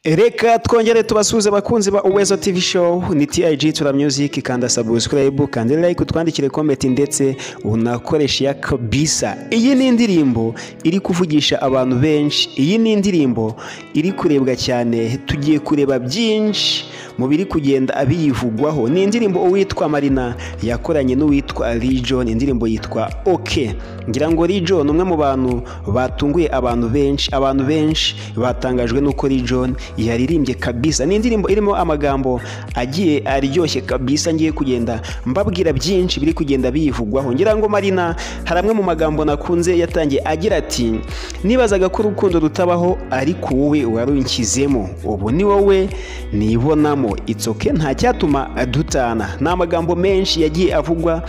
reka twongere tubasuhuze abakunzi ba uwezo tv show ni tig tura music kanda subscribe kanda like utwandikire comment ndetse unakoreshe iya kabisa iyi ni indirimbo iri kuvugisha abantu benshi iyi ni indirimbo iri kurebwa cyane tugiye kureba byinshi mu biri kugenda abiyivugwaho ni indirimbo uwitwa marina yakoranye n'uwitwa rijo ni indirimbo yitwa ok ngira ngo rijo ni umwe mu bantu batunguye abantu benshi abantu benshi batangajwe n'uko rijo yaririmbye kabisa ni indirimbo irimo amagambo agiye aryoshye kabisa ngiye kugenda mbabwira byinshi biri kugenda biyivugwaho ngira ngo marina hari amwe mu magambo nakunze yatangiye agira ati nibazaga ko urukundo rutabaho ariko wowe warunkizemo ubu ni wowe nibonamo itsoke nta cyatuma dutana ni amagambo menshi yagiye avugwa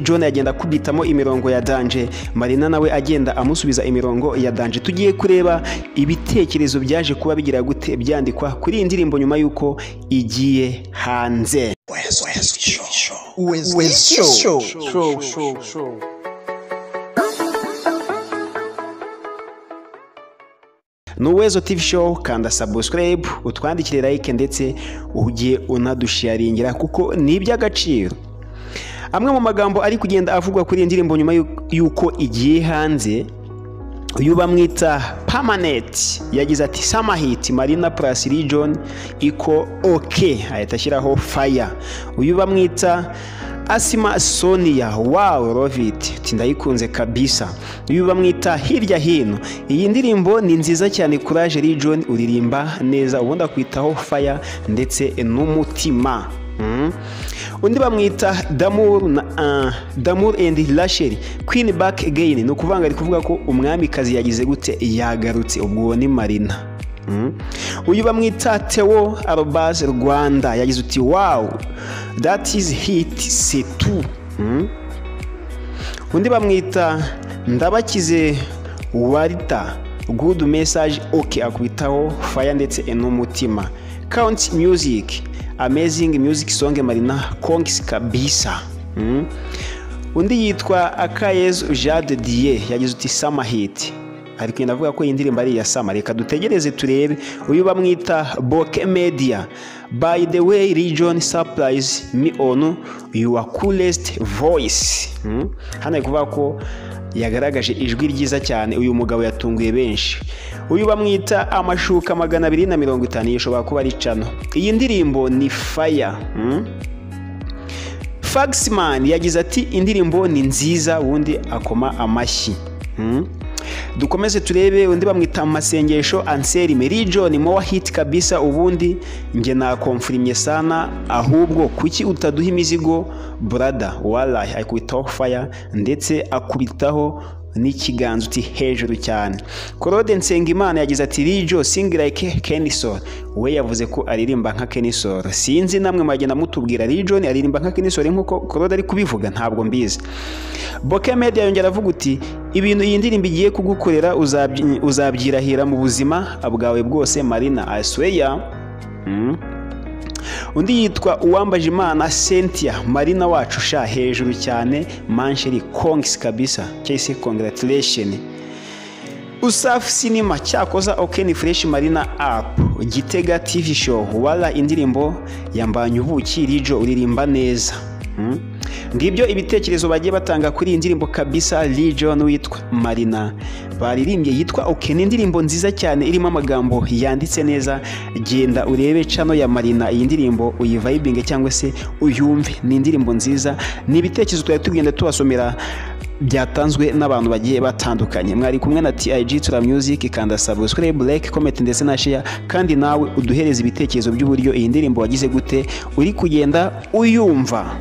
John agenda akubitamo imirongo ya danje marina nawe agenda amusubiza imirongo ya danje tugiye kureba ibitekerezo byaje kuba bigira gute byandikwa kuri iyi ndirimbo nyuma y'uko igiye hanze ni uwezo TV show kanda subscribe utwandikire like ndetse ujye unadusharingira kuko ni iby'agaciro amwe mu magambo ari kugenda avugwa kuri iyi ndirimbo nyuma y'uko igiye hanze uyu bamwita pamaneti yagize ati samahiti marina purasi rijoni iko oke ahita ashyiraho faya uyu bamwita asima soniya wawu loviti ndayikunze kabisa uyu bamwita hirya hino iyi ndirimbo ni nziza cyane kuraje rijoni uririmba neza ubundi akwitaho faya ndetse n'umutima undi bamwita damuru na damuru endi rasheri kwini baki egeyini ni ukuvanga ari kuvuga ko umwamikazi yagize gute yagarutse ubwo ni marina uyu bamwita tewo arobaze rwanda yagize uti wawu dati izi hiti setu undi bamwita ndabakize warita gudu mesaje oke akwitaho faya ndetse n'umutima kawunti miyuziki Amazing Music Song Marina Kongs kabisa mm. undi yitwa Akayezu Jade Dieu yagize uti Sama Hit ari kugenda avuga ko iyi ndirimbo ari iya Sama reka dutegereze turebe uyu bamwita Boke Media by the way region surprise me on your coolest voice mm. hano ari kuvuga ko yagaragaje ijwi ryiza cyane uyu mugabo yatunguye benshi uyu bamwita amashuka magana abiri na mirongo itanu iyi ishobora kuba ari cano iyi ndirimbo ni faya fagisimani yagize ati indirimbo ni nziza ubundi akoma amashyi dukomeze turebe undi bamwita amasengesho anseri merijo ni mowa hiti kabisa ubundi nge nakomfurimye sana ahubwo kuki utaduha imizigo burada warayi akubitaho faya ndetse akubitaho n'ikiganza uti hejuru cyane claude nsengimana yagize ati rijo singi like kenisoro we yavuze ko aririmba nka kenisoro sinzi namwe mwagenda mutubwira rijo ni aririmba nka kenisoro nk'uko claude ari kubivuga ntabwo mbizi boke media yongera avuga uti ibintu iyi ndirimbo igiye kugukorera uzabyirahira mu buzima bwawe bwose marina asweya undi yitwa uwambaje imana cynthia marina wacu sha hejuru cyane mansheri kongisi kabisa cyahise kongaratireshyoni usafi sinima cyakoza okeni fureshi marina apu gitega tivi showu wara indirimbo yambanya ubuki rijo uririmba neza ngibyo ibitekerezo bagiye batanga kuri iyi ndirimbo kabisa rijo n'uwitwa marina baririmbye yitwa oke ni indirimbo nziza cyane irimo amagambo yanditse neza genda urebe cano ya marina iyi ndirimbo uyivayibinge cyangwa se uyumve ni indirimbo nziza ni ibitekerezo twari tugenda tubasomera byatanzwe n'abantu bagiye batandukanye mwari kumwe na TIG Tura Music kanda subscribe like comment ndetse na share kandi nawe uduhereze ibitekerezo by'uburyo iyi ndirimbo wagize gute uri kugenda uyumva